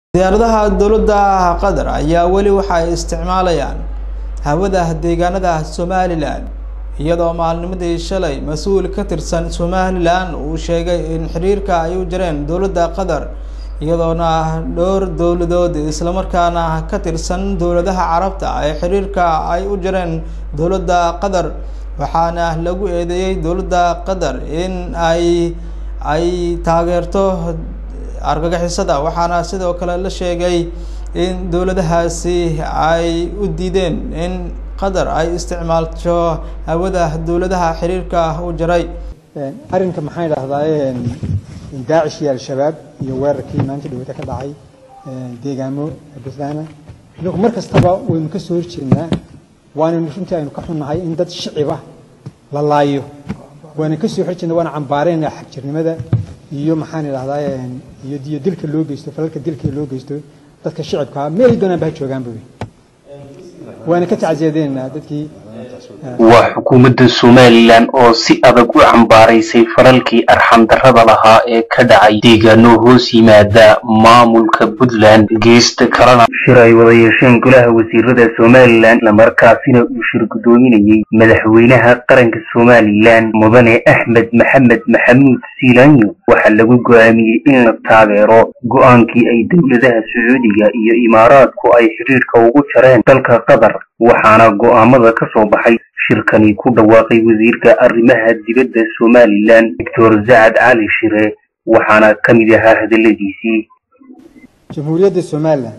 diyaaradaha dowladda qatar ayaa weli waxa ay isticmaalayaan hawada deegaanada somalilan iyadoo maalnimadii shalay mas-uul ka tirsan somalilan uu sheegay in xiriirka ay u jireen dowladda qatar iyadoona dhowr dowladood islamarkaana ka tirsan dowladaha carabta ay xiriirka ay u jireen dowladda qatar waxaana lagu eedeeyey dowladda qatar in ay ay taageerto argagixisada waxaana sidoo kale la sheegay in dowladahaasi ay u diideen in qatar ay isticmaalto hawada dowladaha xiriirka u jiray arrinka maxaan idhahdaa daacish iyo al-shabaab iyo weerarkii maanta dhawata ka dhacay deegaamo puntland inagu mar kastaba waynu ka soo horjeednaa waanaynu runtii aynu ka xunnahay in dad shicib ah la laayo waana ka soo horjeedna waana cambaarayna xagjirnimada iyo maxaan idhahdaa iyo iyo dilka loo geysto falalka dilka loo geysto dadka shicibka meel doonaan ba ha joogaanba wey waana ka tacsiyadeynaa dadkii waa xukuumadda somalilan oo si adag u cambaaraysay falalkii arxandarrada lahaa ee ka dhacay deegaano hoos yimaada maamulka puntland geesta kalena shir ay wada yeesheen golaha wasiirada somalilan islamarkaasina uu shir guddoominayey madaxweynaha qaranka somalilan mudane axmed maxamed maxamuud siilaanyo waxaa lagu go'aamiyey in la taageero go'aankii ay dowladaha sacuudiga iyo imaaraadku ay xidhiidhka ugu jareen dalka qatar waxaana go'aamada ka soo baxay shirkani ku dhawaaqay wasiirka arrimaha dibadda somalilan doctor zacad cali shire waxaana ka mid ahaa hadalladiisii jamhuuriyadda somalilan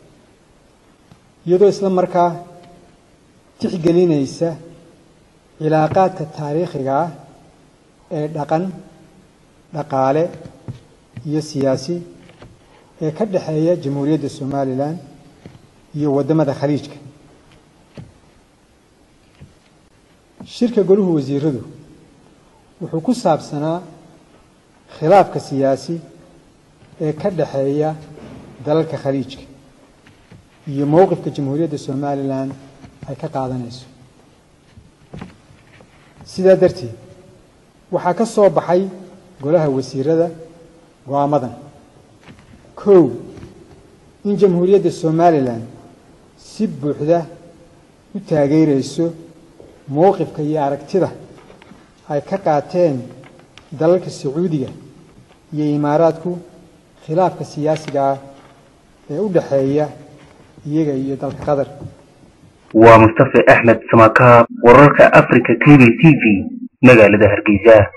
iyadoo isla markaa tixgelinaysa cilaaqaadka taariikhiga ah ee dhaqan dhaqaale iyo siyaasi ee ka dhexeeya jamhuuriyadda somalilan iyo waddamada khaliijka shirka goluhu wasiiradu wuxuu ku saabsanaa khilaafka siyaasi ee ka dhexeeya dalalka khaliijka iyo mowqifka jamhuuriyadda somalilan ay ka qaadanayso sidaa darteed waxaa ka soo baxay golaha wasiirada go-aamadan kow in jamhuuriyadda somalilan si buuxda u taageerayso mowqifka iyo aragtida ay ka qaateen dalalka sacuudiga iyo imaaraadku khilaafka siyaasiga ah ee u dhexeeya iyaga iyo dalka qatar waa mustafe axmed samakaab wararka africa cable t v magaalada hargeysa